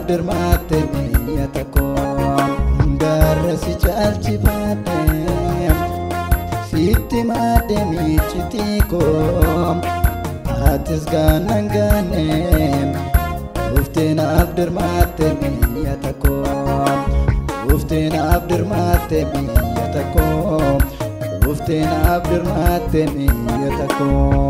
dirmaatte biyya tokko hundarra si caalchifaadhe sitti maadde miiccitii koo atis gaannan gaane ufteenaaf dirmaatte biyya tokko ufteenaaf dirmaatte biyya tokko ufteenaaf dirmaatte biyya tokko.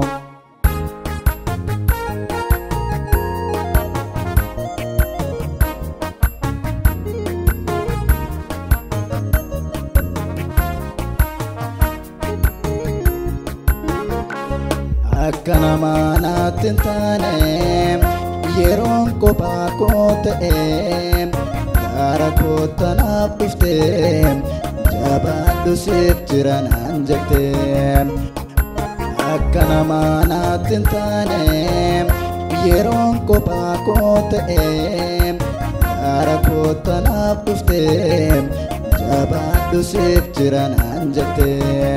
akka namaa naatti hin taane yeroon kophaa koo ta'e gaara koottanaaf dhufte jabaadhu siif jira naan jette akka namaa naatti hin taane yeroon kophaa koo ta'e gaara koottanaaf dhufte jabaadhu siif jira naan jette.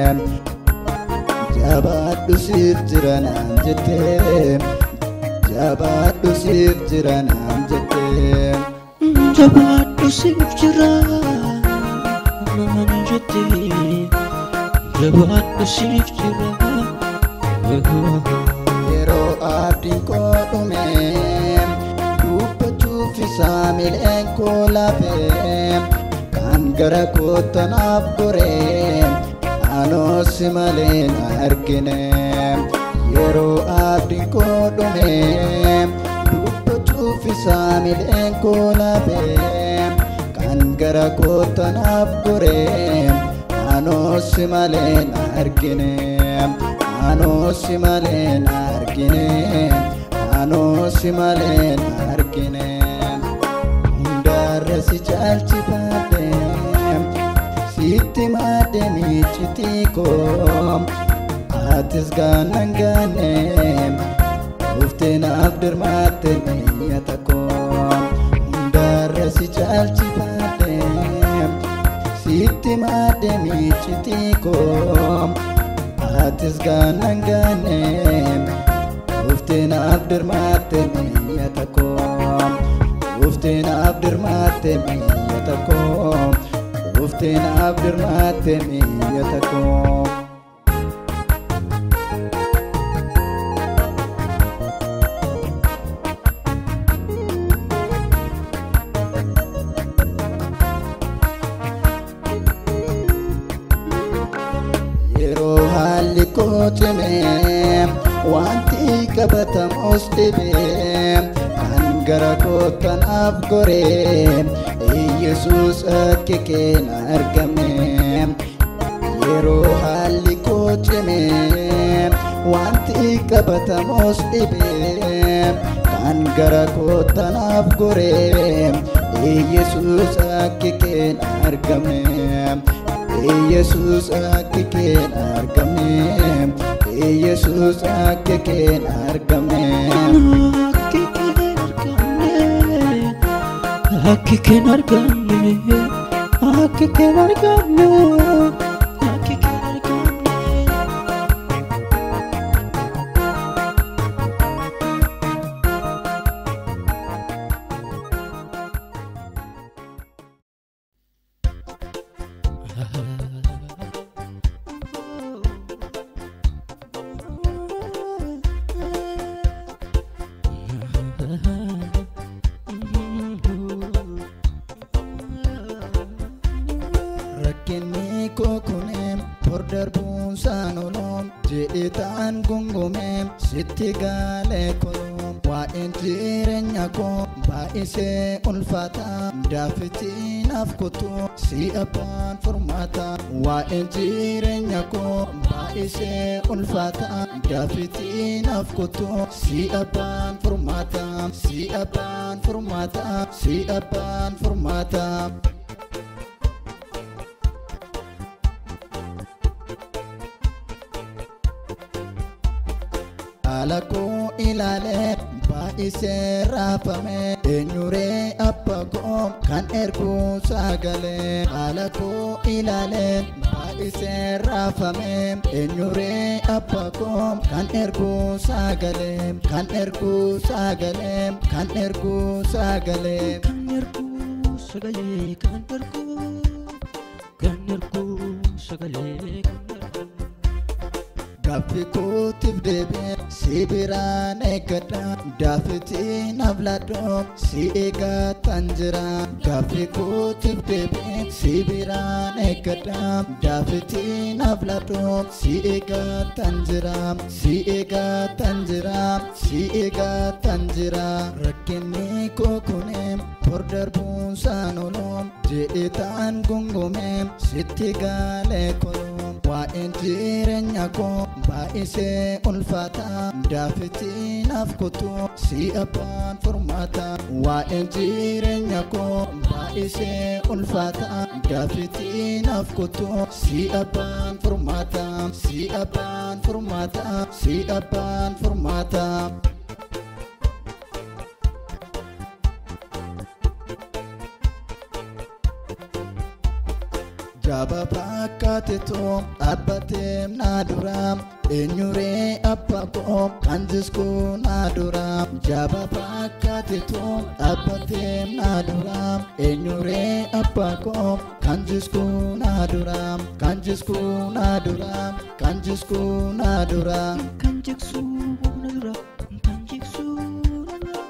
jabaadhu siif jira naan jette jabaadhu siif jira naan jette jabaadhu siif jira naan jette jabaadhu siif jira yeroo abdiin koo dhume dubbachuuf isaa miileen koo laafee kan gara koottanaaf goree anoosi malee na argine yeroo abdiin koo dhume dubbachuuf isaa miileen koo laafee kan gara koottanaaf goree anoosi malee na argine anoosi malee na argine anoosi malee na argine hundarra si caalchifadhe sitti maadde miiccitii koo atis gaannan gaane ufteenaaf dirmaatte biyya tokko hundarra si caalchifadhe sitti maadde miiccitii koo atis gaannan gaane ufteenaaf dirmaatte biyya tokko ufteenaaf dirmaatte biyya tokko ufteenaaf dirmaatte biyya tokko. yeroo haalli koo cime wanti qabatamus dhibe kan gara koottanaaf goree Yesuus akka keena argame yeroo haalli koo cime wanti qabatamus dhibe kan gara koottanaaf goree Yesuus akka keena argame Yesuus akka keena argame Yesuus akka keena argame Akka keen argamne akka keen argamne akka keen argamne rakkinni koo kuneem hor darbuun saanoloom jedhee ta'an gungumeem sitti gaalee koloom waa'een jireenya koo baay'isee ulfaata daafitinaaf kutuu si abbaan furmaata waa'een jireenya koo baay'isee ulfaata daafitinaaf kutuu si abbaan furmaata si abbaan furmaata si abbaan furmaata. haala koo ilaalee baay'isee raafame eenyuree abba koo kan erguu sagalee haala koo ilaalee baay'isee baay'isee raafame eenyuree abbaa koo kan erguu sagalee kan erguu sagalee kan erguu sagalee. Kan erguu sagalee kan erguu kan erguu sagalee kan erguu. Gaaffii kootiif deebi'ee si biraan eeggadha. Daafitiin afladhoo si eeggataan jira. Gaaffii kootiif deebi'ee si biraan eeggadha. Daafitiin afladhoo si eeggataan jira. Si eeggataan jira. Si eeggataan jira. Rakkinni koo kunee bor darbuun saanoloo jedhetaan gungumee sitti gaalee koloo. Waa'een jireenya koo baay'isee ulfaata daafitiin af kutu si abbaan furmaata. Waa'een jireenya koo baay'isee ulfaata daafitiin af kutu si abbaan furmaata. Si abbaan furmaata. Si abbaan furmaata. Jaba fakkaatetu dhaabbatee naa dura eenyuree abbaa koo kan jiskuu naa dura. Jaba fakkaatetu dhaabbatee naa dura eenyuree abbaa koo kan jiskuu naa dura. Kan jiskuu naa dura. Kan jiskuu naa dura. Kan jiksuu na dura kan jiksuu na dura.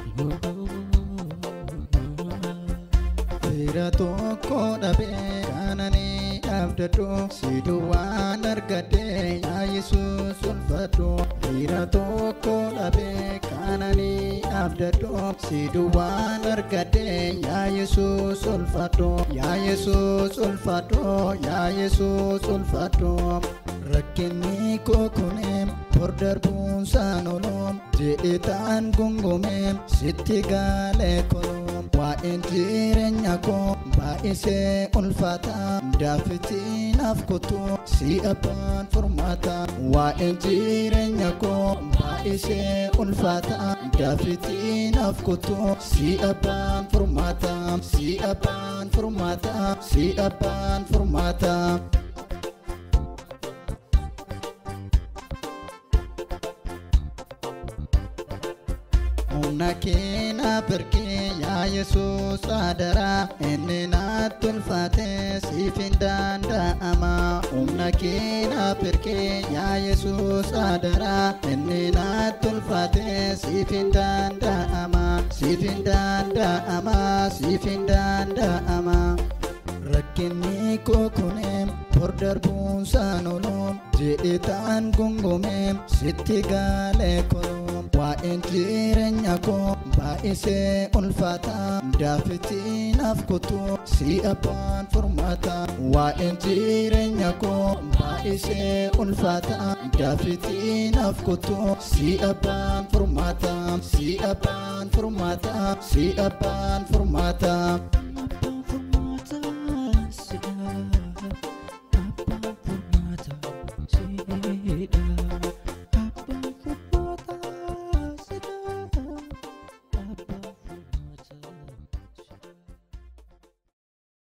Fira tokko dhabee kaananii abdadhu si duwwaan argadhee yaa Yesuus ulfadhu. Fira tokko dhabee kaananii abdadhu si duwwaan argadhee yaa Yesuus ulfadhu. Yaa Yesuus ulfadhu. Yaa Yesuus ulfadhu. Rakkinni koo kunee bor darbuun saanoloo jedhetaan gungumee sitti gaalee koloo. Waa'een jireenya koo baay'isee ulfaata daafitiin af kutu si abbaan furmaata. Waa'een jireenya koo baay'isee ulfaata daafitiin af kutu si abbaan furmaata. Si abbaan furmaata. Si abbaan furmaata. Humna keena birkee yaa Yesuus adara inni naatti ulfaate siif hin danda'ama. Humna keena birkee yaa Yesuus adara inni naatti ulfaate siif hin danda'ama. Siif hin danda'ama. Siif hin danda'ama. Rakkinni koo kunee bor darbuun saanoloo jedhetaan gungumee sitti gaalee koloo. Waa'een jireenya koo baay'isee ulfaata daafitiin af kutu si abbaan furmaata. Waa'een jireenya koo baay'isee ulfaata daafitiin af kutu si abbaan furmaata. Si abbaan furmaata. Si abbaan furmaata.